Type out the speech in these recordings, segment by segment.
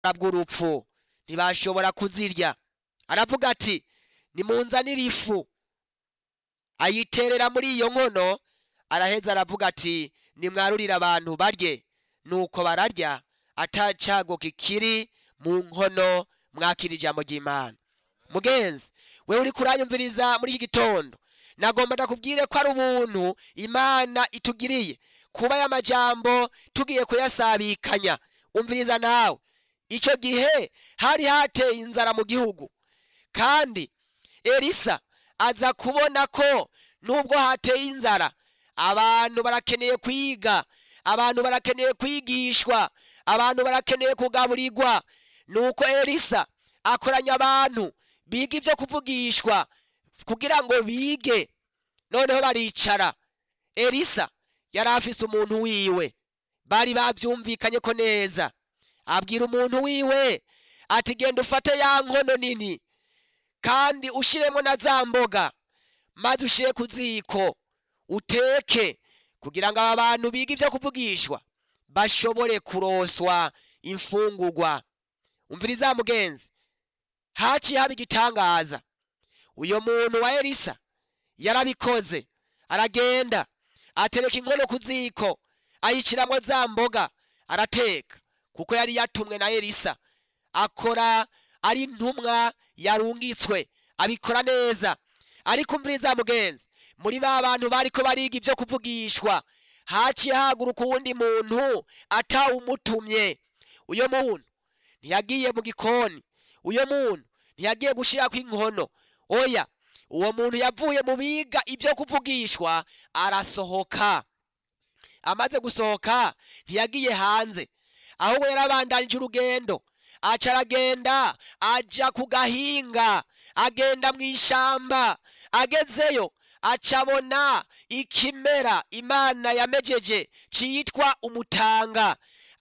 bw'urupfu ntibashobora kuzirya aravuga ati nimunzanire ifu ayiterera muri iyo nkono araheza aravuga ati nimwarurire abantu barye nuko bararya atacago kikiri mu nkono mwakira ijambo ry'imana mugenzi wewe uri kuranyumviriza muri iki gitondo nagomba ndakubwire ko ari ubuntu imana itugiriye kuba aya majambo tugiye kuyasabikanya umviriza nawe icyo gihe hari hateye inzara mu gihugu kandi elisa aza kubona ko nubwo hateye inzara abantu barakeneye kwiga abantu barakeneye kwigishwa abantu barakeneye kugaburirwa nuko elisa akoranya abantu biga ibyo kuvugishwa kugira ngo bige noneho baricara elisa yari afise umuntu wiwe bari babyumvikanye ko neza abwira umuntu wiwe ati genda ufate ya nkono nini kandi ushiremo na za mboga maze ushire ku ziko uteke kugira ngo aba bantu biga ibyo kuvugishwa bashobore kuroswa imfungurwa umviriza mugenzi haciye haba igitangaza uyo muntu wa elisa yarabikoze aragenda atereka inkono ku ziko ayishyiramo za mboga arateka kuko yari yatumwe na elisa akora ari intumwa yarungitswe abikora neza ariko umviriza mugenzi muri ba bantu bariko bariga ibyo kuvugishwa haciye haguruka uwundi muntu atawumutumye uyo muntu ntiyagiye mu gikoni uyo muntu ntiyagiye gushirako inkono oya uwo muntu yavuye mu biga ibyo kuvugishwa arasohoka amaze gusohoka ntiyagiye hanze ahubwo yarabandanije urugendo aca aragenda aja ku gahinga agenda mu ishamba agezeyo aca abona ikimera imana yamejeje citwa umutanga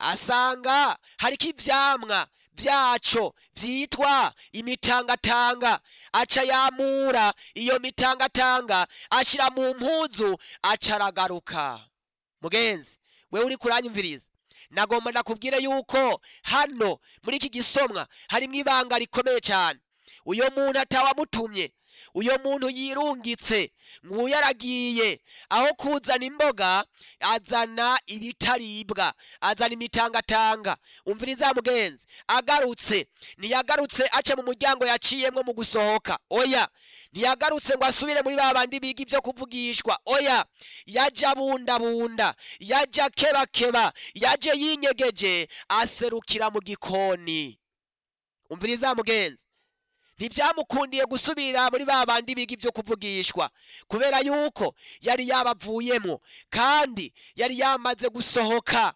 asanga hariko ivyamwa vyaco vyitwa imitangatanga aca yamura iyo mitangatanga ashira mu mpuzu aca aragaruka mugenzi wewe uri kuranyumviriza nagomba ndakubwire yuko hano muri iki gisomwa harimwo ibanga rikomeye cyane uyo muntu atawamutumye uyo muntu yirungitse nguyu aragiye aho kuzana imboga azana ibitaribwa azana imitangatanga umviriza mugenzi agarutse ntiyagarutse aca mu muryango yaciyemwo mu gusohoka oya ntiyagarutse ngo asubire muri ba bandi biga ibyo kuvugishwa oya yaje abundabunda yaje akebakeba yaje yinyegeje aserukira mu gikoni umviriza mugenzi ntibyamukundiye gusubira muri ba bandi biga ibyo kuvugishwa kubera yuko yari yabavuyemo kandi yari yamaze gusohoka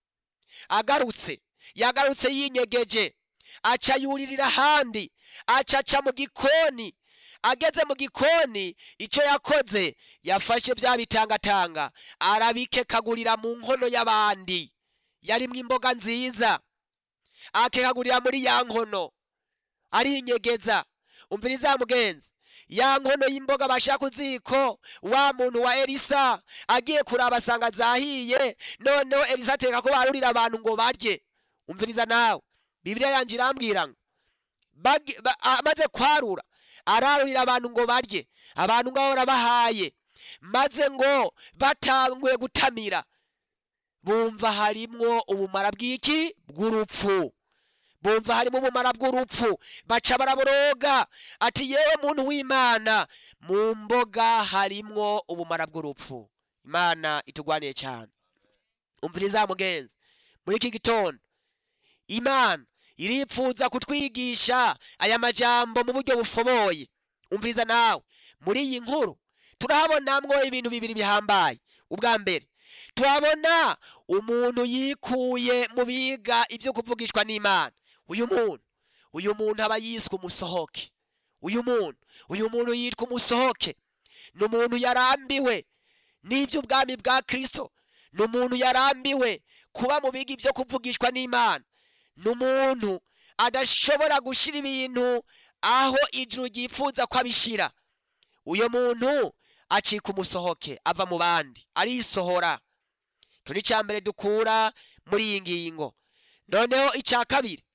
agarutse yagarutse yinyegeje aca yuririra ahandi aca aca mu gikoni ageze mu gikoni icyo yakoze yafashe bya bitangatanga arabikekagurira mu nkono y'abandi yarimwo imboga nziza akekagurira muri ya nkono arinyegeza umviriza mugenzi ya nkono y'imboga bashaka ku ziko wa muntu wa elisa agiye kuraba asanga zahiye noneho elisa ateka ko barurira abantu ngo barye umviriza nawe bibiliya yanjye irambwira ngo bagi- ba- amaze kwarura ararurira abantu ngo barye abantu ngo ahora bahaye maze ngo batanguye gutamira bumva harimwo ubumara bw'iki bw'urupfu bumva harimo ubumara bw'urupfu baca baraboroga ati yewe muntu w'imana mu mboga harimwo ubumara bw'urupfu imana itugwaniye cyane umviriza mugenzi muri iki gitondo imana iripfuza kutwigisha aya majambo mu buryo bufoboye umviriza nawe muri iyi nkuru turahabonamwo ibintu bibiri bihambaye ubwa mbere tuhabona umuntu yikuye mu biga ibyo kuvugishwa n'imana uyu muntu uyu muntu aba yiswe umusohoke uyu muntu uyu muntu yitwa umusohoke ni umuntu yarambiwe n'iby'ubwami bwa kristo ni umuntu yarambiwe kuba mu biga ibyo kuvugishwa n'imana ni umuntu adashobora gushyira ibintu aho ijuru ryifuza ko abishyira uyu muntu acika umusohoke ava mu bandi arisohora icyo ni icya mbere dukura muri iyi ngingo noneho icya kabiri